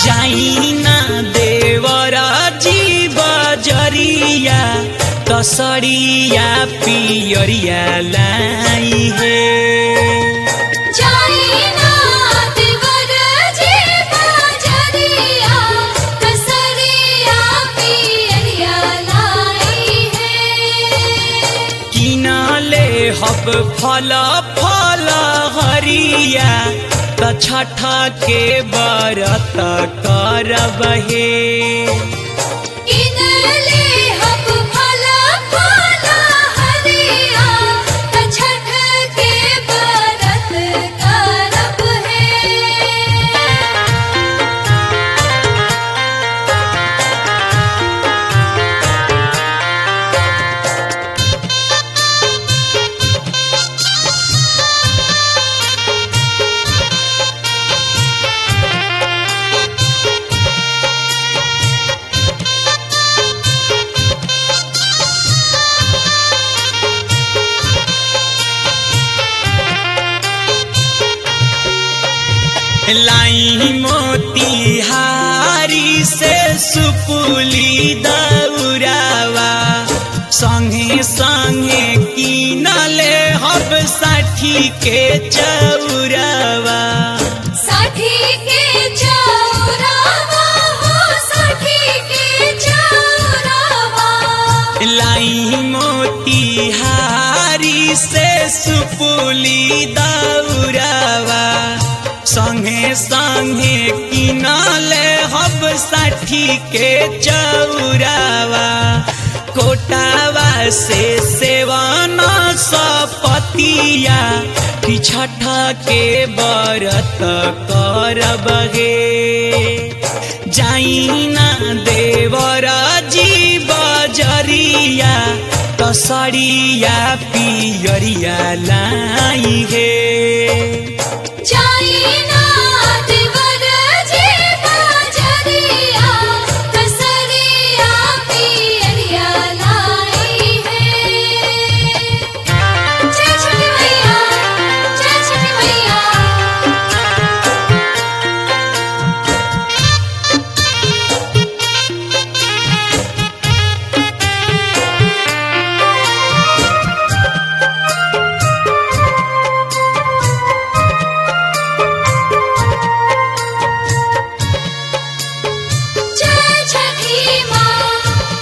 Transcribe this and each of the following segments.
जाइना देवर जीव जरिया कसरिया पियरिया लाई हे जाइना देवर जी बाजरिया कसरिया पियरिया लाई है किनले हब फल फल हरिया त छठ के बरत करब हे किनले हब फल फल हरिया त छठ के बरत करब है लाई मोतिहारी से सुपुली दौरावा संगे संगे किनले हब साठी के चौरावा साठी के चौरावा हो साठी के चौरावा लाई मोतिहारी से सुपुली दौरावा संगे संगे किनले हब साठी के चौरावा कोटावा से सेवन सपतिया कि छठ के बरत करब गे जाइना देवर जीव जरिया कसरिया पियरिया लाई हे जाइना देवर जी बाजरिया कसरिया पियरिया लाई है जय छठी मैया जय छठी मैया जय छठी माँ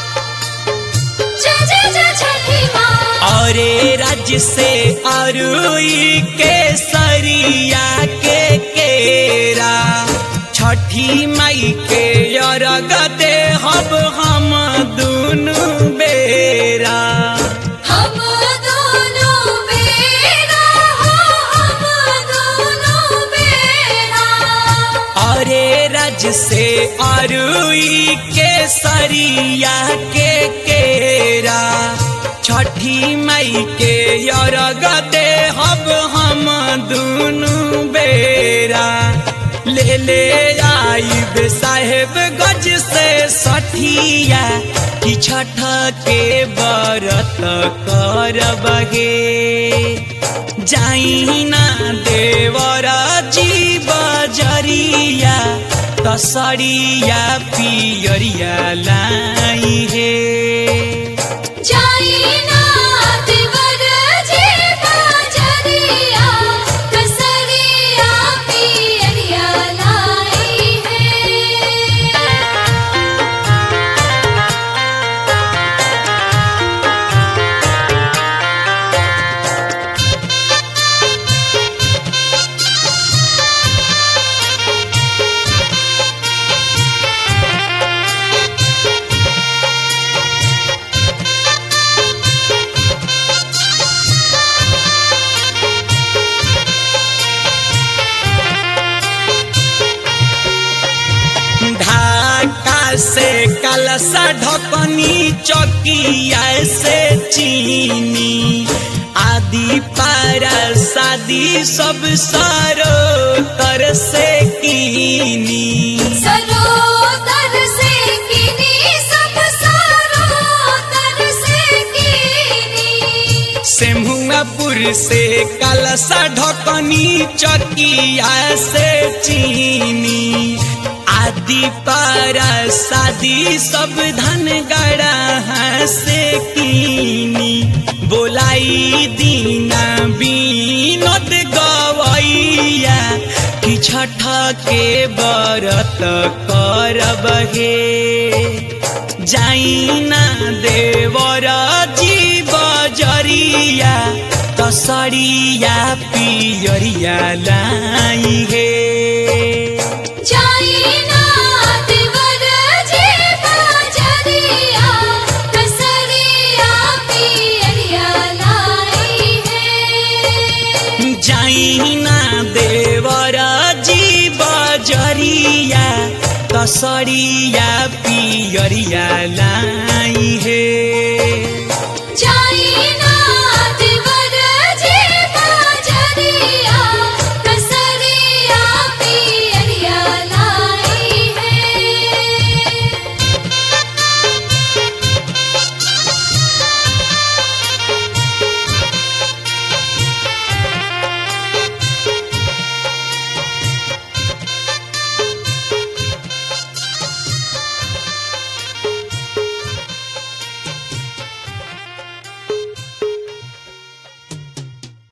जय जय जय छठी माँ औरे राज्य से अरुई के सरिया के केरा छठी मई के अरग दे हब हम दुनु बेरा हम दोनों बेरा हो हम दोनों बेरा अरे रज से अरुई के सरिया के केरा छठी मई के अरग दे हब हम दुनु बेरा ले ले आई साहेब गज से सठिया कि छठ के बरत करब गे जाइना देवर जीव जरिया तसरिया पियरिया लाई हे जाइना देवर जी बाजरिया कसरिया पियरिया लाई है ढाका से कलसा ढकनी चौकिया से चीनी आदि पारा शादी सब सारो तर से कीनी सरोदर से किनी सब सरोदर से किनी सेमुआपुर से कलसा ढकनी चकिया से चीनी आदि पारा शादी सब धन गड़ा से कीनी बोलाई दीना बीनोद गवैया कि छठ के बरत करब हे जाइना देवर जी बजरिया कसरिया पियरिया लाई हे जाइना देवर जी बाजरिया कसरिया पियरिया लाई है जाइना देवर जी बजरिया कसरिया पियरिया लाई हे